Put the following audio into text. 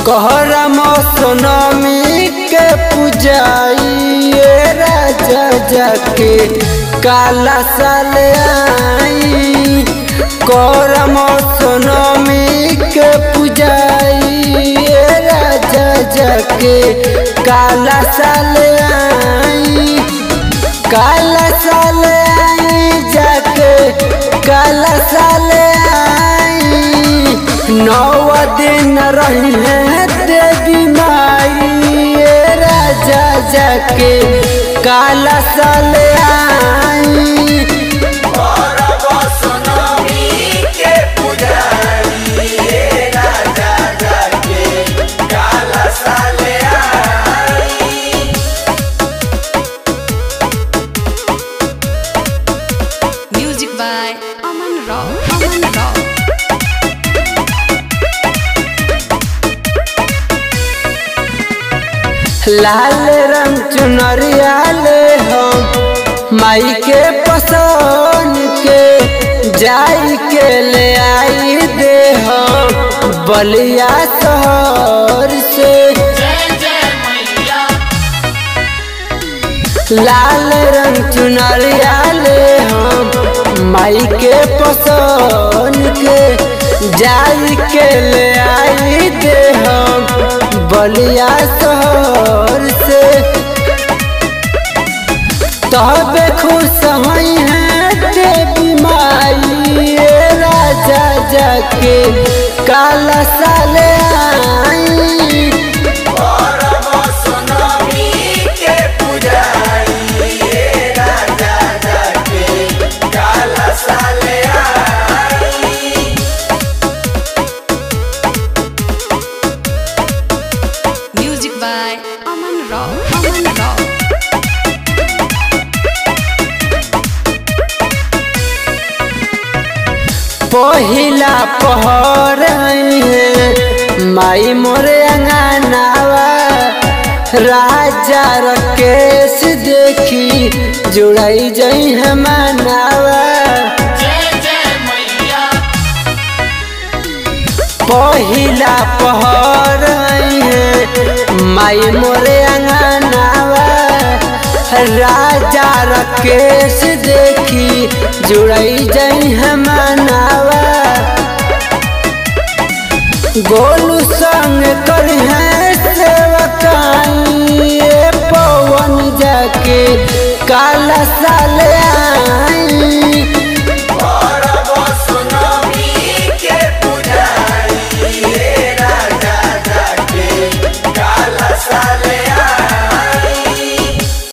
कहरा मौसमी के पूजाइए राजा जाके काला साल आई कहरा मौसमी के पूजाइए राजा जाके काला साल आई काला साल आई जाके काला साल आई नौ दिन रही है देवी माई ये राजा जाके काला साल आई Music by Aman Rao. Aman Rao. लाल रंग चुनरिया ले हम माई के पसंद के जाई के ले आई दे हम बलिया शहर से लाल रंग चुनरिया ले हम माई के पसंद के जाई के ले आई दे हम बलिया शहर से तबे खुश हई है देवी माई ये राजा जाके काला साल आई Music by Aman Rao. Aman Rao. पहिला पहर है माई मोरे अंगनावा राजा रकेश देखी जुड़ाई जई है मनावा पहिला पहर है माई मोरे अंगनावा राजा रकेश देखी जुड़ाई जई है मनावा गोलू संग कर है सेवकाई ये पवन जाके काला साल आई